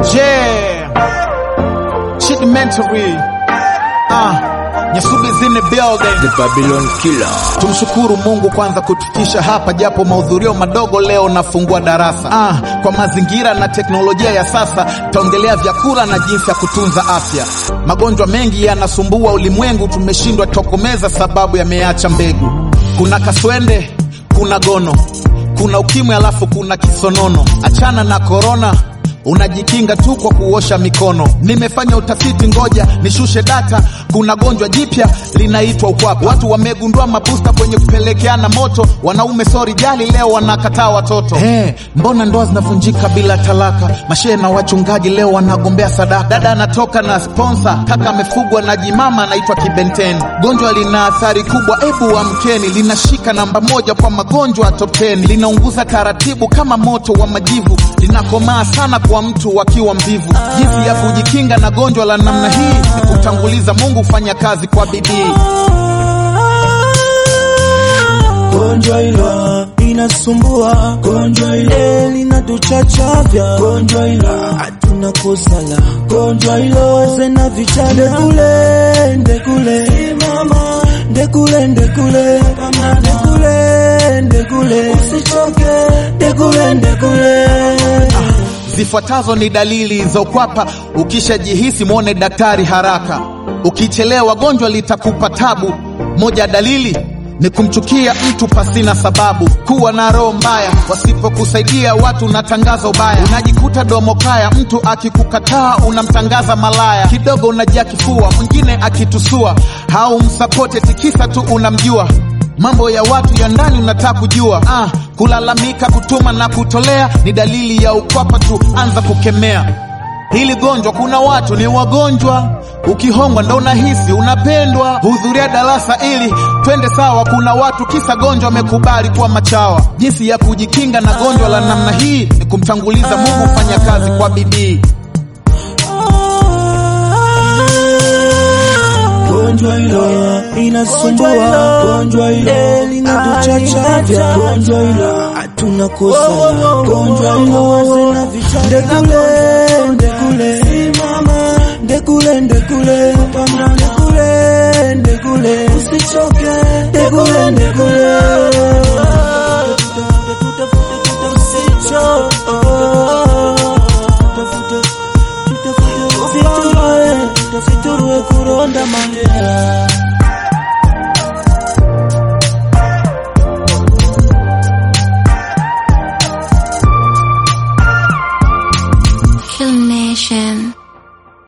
Yeah. Chidimentary. Ah. Nyasubi's in the building. The Babylon Killer. Tumshukuru Mungu kwanza kutufikisha hapa, japo mahudhurio madogo leo nafungua darasa. Ah, kwa mazingira na teknolojia ya sasa taongelea vyakula na jinsi ya kutunza afya. Magonjwa mengi yanasumbua ulimwengu, tumeshindwa tokomeza sababu yameacha mbegu. Kuna kaswende, kuna gono, kuna ukimwi, alafu kuna kisonono. Achana na korona unajikinga tu kwa kuosha mikono. Nimefanya utafiti, ngoja nishushe data. Kuna gonjwa jipya linaitwa ukwapa. Watu wamegundua mabusta kwenye kupelekeana moto. Wanaume sori jali, leo wanakataa watoto. Hey, mbona ndoa zinavunjika bila talaka? Mashehe na wachungaji leo wanagombea sadaka. Dada anatoka na sponsor, kaka amefugwa na jimama anaitwa kibenteni. Gonjwa lina athari kubwa, ebu amkeni. Linashika namba moja kwa magonjwa top 10. Linaunguza taratibu kama moto wa majivu, linakomaa sana kwa mtu wakiwa mvivu. Jinsi ya kujikinga na gonjwa la namna hii ni kutanguliza Mungu, fanya kazi kwa bidii. Gonjwa hilo inasumbua, gonjwa hilo linatuchachavya, gonjwa hilo hatuna kosa la gonjwa hilo, wazee na vijana, ndekule ndekule, simama ndekule ndekule, ndekule ndekule, usichoke ndekule ndekule. Zifuatazo ni dalili za ukwapa. Ukishajihisi mwone daktari haraka, ukichelewa gonjwa litakupa tabu. Moja ya dalili ni kumchukia mtu pasina sababu, kuwa na roho mbaya, wasipokusaidia watu unatangaza ubaya, unajikuta domo kaya, mtu akikukataa unamtangaza malaya, kidogo unajaa kifua, mwingine akitusua haumsapote tikisa tu unamjua mambo ya watu ya ndani unataka kujua. Ah, kulalamika, kutuma na kutolea ni dalili ya ukwapa tu, anza kukemea hili gonjwa. Kuna watu ni wagonjwa, ukihongwa ndo unahisi unapendwa. Hudhuria darasa ili twende sawa. Kuna watu kisa gonjwa wamekubali kuwa machawa. Jinsi ya kujikinga na gonjwa la namna hii ni kumtanguliza Mungu, fanya kazi kwa bidii. Gonjwa hilo inasumbua, gonjwa hilo linatuchachavya, gonjwa hilo hatuna kosa la gonjwa hilo, wazee na vijana, ndekule ndekule, simama ndekule ndekule, pambana ndekule ndekule, usichoke ndekule ndekule, usiturue kuronda mangea Kill Nation.